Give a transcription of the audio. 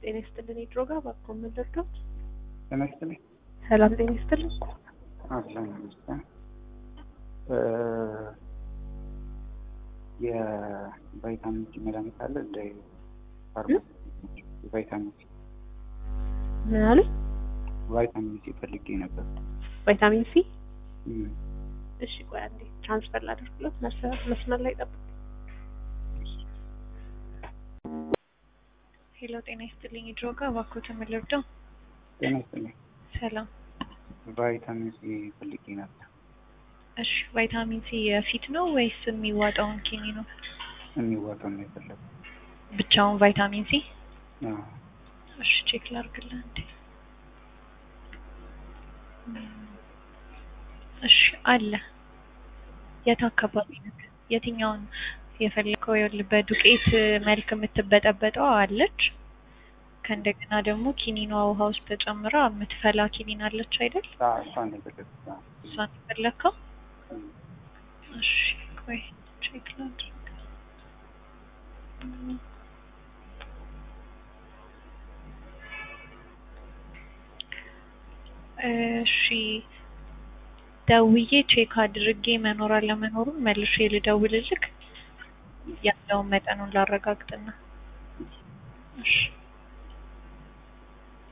ጤና ይስጥልን። የድሮ ጋር እባክዎ ምን ልርዳዎት? ጤና ይስጥልኝ። ሰላም ጤና ይስጥልን። አለን ይመስገን። የቫይታሚን ሲ መድኃኒት አለ እንደ ፋርማሲ ቫይታሚን ሲ ምን አሉ? ቫይታሚን ሲ ፈልጌ ነበር። ቫይታሚን ሲ። እም፣ እሺ ቆይ አንዴ ትራንስፈር ላደርግሎት። መስመር መስመር ላይ ጠብቅ። ሄሎ ጤና ይስጥልኝ። የድሮ ጋር እባክዎት ምን ልርዳው? ጤና ይስጥልኝ። ሰላም። ቫይታሚን ሲ ፈልጌ ነበር። እሺ ቫይታሚን ሲ የፊት ነው ወይስ የሚዋጣውን ኪኒ ነው? የሚዋጣው ነው የፈለገው። ብቻውን ቫይታሚን ሲ? አዎ፣ እሺ ቼክ ላድርግልህ እንዴ። እሺ አለ። የት አካባቢ ነው? የትኛውን የፈለከው? ይኸውልህ በዱቄት መልክ የምትበጠበጠው አለች። ከእንደገና ደግሞ ኪኒኗ ውሃ ውስጥ ተጨምራ የምትፈላ ኪኒን አለች አይደል? አዎ፣ እሷን ነው የፈለግኩት። አዎ። እሷን የፈለከው? እም፣ እሺ ቆይ ቼክ ላድርግ። እሺ ደውዬ ቼክ አድርጌ መኖር አለመኖሩን መልሼ ልደውልልክ ያለውን መጠኑን ላረጋግጥና። እሺ